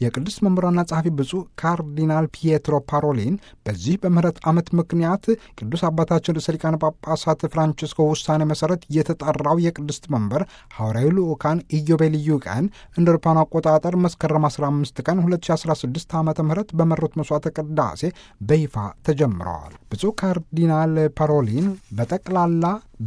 የቅዱስ መምህራንና ጸሐፊ ብፁዕ ካርዲናል ፒየትሮ ፓሮሊን በዚህ በምህረት ዓመት ምክንያት ቅዱስ አባታችን ርዕሰ ሊቃነ ጳጳሳት ፍራንቺስኮ ውሳኔ መሠረት የተጠራው የቅድስት መንበር ሐዋርያዊ ልዑካን ኢዮቤልዩ ቀን እንደ አውሮፓውያን አቆጣጠር መስከረም 15 ቀን 2016 ዓ ም በመሩት መስዋዕተ ቅዳሴ በይፋ ተጀምረዋል። ብፁዕ ካርዲናል ፓሮሊን በጠቅላላ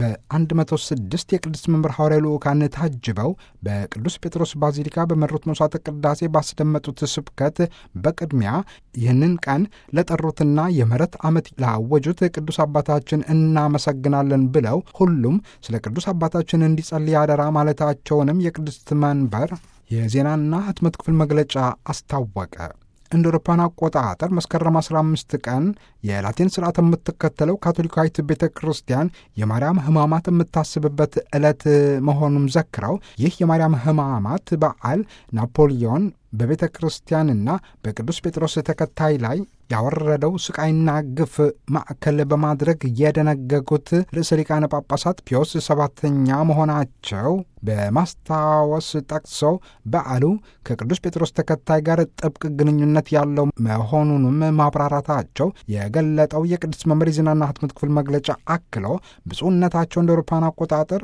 በ106 የቅድስት መንበር ሐዋርያዊ ልዑካን ታጅበው በቅዱስ ጴጥሮስ ባዚሊካ በመሩት መስዋዕተ ቅዳሴ ባስደመጡት ስብከት በቅድሚያ ይህንን ቀን ለጠሩትና የምህረት ዓመት ላወጁት ቅዱስ አባታችን እናመሰግናለን ብለው ሁሉም ስለ ቅዱስ አባታችን እንዲጸልይ አደራ ማለታቸውንም የቅድስት መንበር የዜናና ህትመት ክፍል መግለጫ አስታወቀ። እንደ አውሮፓውያን አቆጣጠር መስከረም 15 ቀን የላቲን ስርዓት የምትከተለው ካቶሊካዊት ቤተ ክርስቲያን የማርያም ሕማማት የምታስብበት ዕለት መሆኑን ዘክረው ይህ የማርያም ሕማማት በዓል ናፖሊዮን በቤተ ክርስቲያንና በቅዱስ ጴጥሮስ ተከታይ ላይ ያወረደው ስቃይና ግፍ ማዕከል በማድረግ የደነገጉት ርዕሰ ሊቃነ ጳጳሳት ፒዮስ ሰባተኛ መሆናቸው በማስታወስ ጠቅሰው በዓሉ ከቅዱስ ጴጥሮስ ተከታይ ጋር ጥብቅ ግንኙነት ያለው መሆኑንም ማብራራታቸው የገለጠው የቅዱስ መምህር ዜናና ህትመት ክፍል መግለጫ አክሎ ብፁዕነታቸው እንደ አውሮፓውያን አቆጣጠር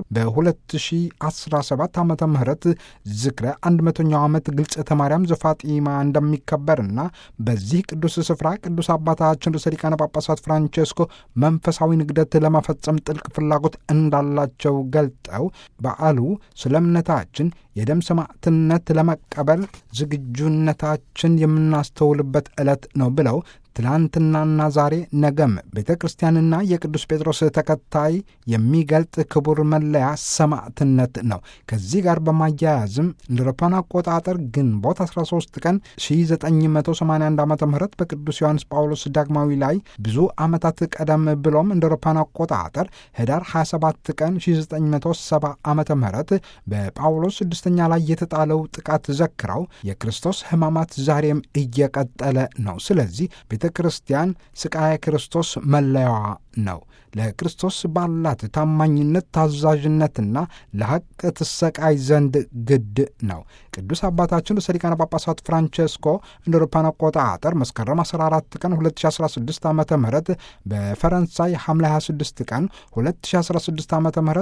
በ2017 ዓ ም ዝክረ 100ኛው ዓመት ግልጽተ ማርያም ዘፋጢማ እንደሚከበርና በዚህ ቅዱስ ስፍራ ቅዱስ አባታችን ርዕሰ ሊቃነ ጳጳሳት ፍራንቼስኮ መንፈሳዊ ንግደት ለመፈጸም ጥልቅ ፍላጎት እንዳላቸው ገልጠው በዓሉ ስለ እምነታችን የደም ሰማዕትነት ለመቀበል ዝግጁነታችን የምናስተውልበት ዕለት ነው ብለው ትላንትናና ዛሬ ነገም ቤተ ክርስቲያንና የቅዱስ ጴጥሮስ ተከታይ የሚገልጥ ክቡር መለያ ሰማዕትነት ነው። ከዚህ ጋር በማያያዝም እንደ አውሮፓውያን አቆጣጠር ግንቦት 13 ቀን 1981 ዓ ም በቅዱስ ዮሐንስ ጳውሎስ ዳግማዊ ላይ ብዙ ዓመታት ቀደም ብሎም እንደ አውሮፓውያን አቆጣጠር ህዳር 27 ቀን 1970 ዓ ም በጳውሎስ ስድስተኛ ላይ የተጣለው ጥቃት ዘክረው የክርስቶስ ሕማማት ዛሬም እየቀጠለ ነው። ስለዚህ ቤተ ክርስቲያን ስቃየ ክርስቶስ መለያዋ ነው። ለክርስቶስ ባላት ታማኝነት፣ ታዛዥነትና ለሐቅ ትሰቃይ ዘንድ ግድ ነው። ቅዱስ አባታችን ርዕሰ ሊቃነ ጳጳሳት ፍራንቼስኮ እንደ አውሮፓውያን አቆጣጠር መስከረም 14 ቀን 2016 ዓ ም በፈረንሳይ ሐምሌ 26 ቀን 2016 ዓ ም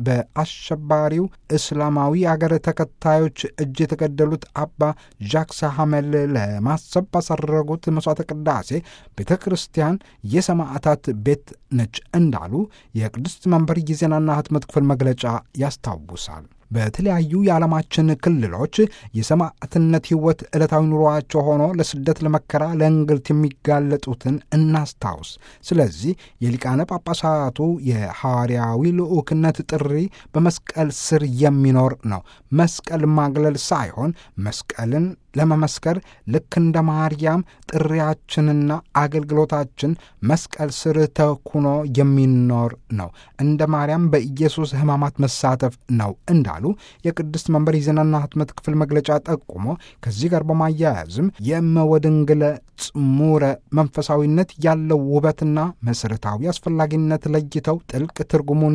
በአሸባሪው እስላማዊ አገር ተከታዮች እጅ የተገደሉት አባ ዣክስ ሐመል ለማሰብ ባሳረጉት መስዋዕተ ቅዳሴ ቤተ ክርስቲያን የሰማዕታት ቤት ነች እንዳሉ የቅድስት መንበር የዜናና ህትመት ክፍል መግለጫ ያስታውሳል። በተለያዩ የዓለማችን ክልሎች የሰማዕትነት ሕይወት ዕለታዊ ኑሯቸው ሆኖ ለስደት፣ ለመከራ፣ ለእንግልት የሚጋለጡትን እናስታውስ። ስለዚህ የሊቃነ ጳጳሳቱ የሐዋርያዊ ልዑክነት ጥሪ በመስቀል ስር የሚኖር ነው። መስቀል ማግለል ሳይሆን መስቀልን ለመመስከር ልክ እንደ ማርያም ጥሪያችንና አገልግሎታችን መስቀል ስር ተኩኖ የሚኖር ነው። እንደ ማርያም በኢየሱስ ሕማማት መሳተፍ ነው እንዳሉ የቅድስት መንበር የዜናና ህትመት ክፍል መግለጫ ጠቁሞ ከዚህ ጋር በማያያዝም የእመወድንግለ ጽሙረ መንፈሳዊነት ያለው ውበትና መሠረታዊ አስፈላጊነት ለይተው ጥልቅ ትርጉሙን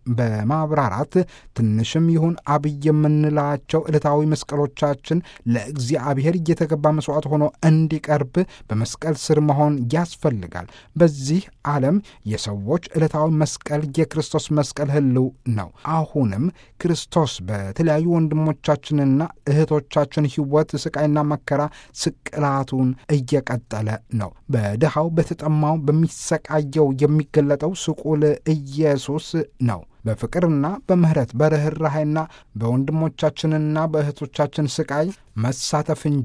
በማብራራት ትንሽም ይሁን አብይ የምንላቸው ዕለታዊ መስቀሎቻችን ለእግዚአብሔር እየተገባ መስዋዕት ሆኖ እንዲቀርብ በመስቀል ስር መሆን ያስፈልጋል። በዚህ ዓለም የሰዎች ዕለታዊ መስቀል የክርስቶስ መስቀል ህልው ነው። አሁንም ክርስቶስ በተለያዩ ወንድሞቻችንና እህቶቻችን ሕይወት ስቃይና መከራ ስቅላቱን እየቀጠለ ነው። በድሃው በተጠማው በሚሰቃየው የሚገለጠው ስቁል ኢየሱስ ነው። በፍቅርና በምህረት በርኅራኄና በወንድሞቻችንና በእህቶቻችን ስቃይ መሳተፍ እንጂ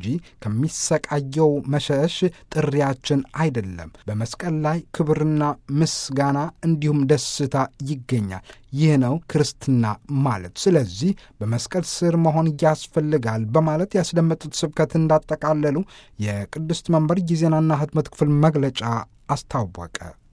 ከሚሰቃየው መሸሽ ጥሪያችን አይደለም። በመስቀል ላይ ክብርና ምስጋና እንዲሁም ደስታ ይገኛል። ይህ ነው ክርስትና ማለት። ስለዚህ በመስቀል ስር መሆን ያስፈልጋል በማለት ያስደመጡት ስብከት እንዳጠቃለሉ የቅድስት መንበር የዜናና ህትመት ክፍል መግለጫ አስታወቀ።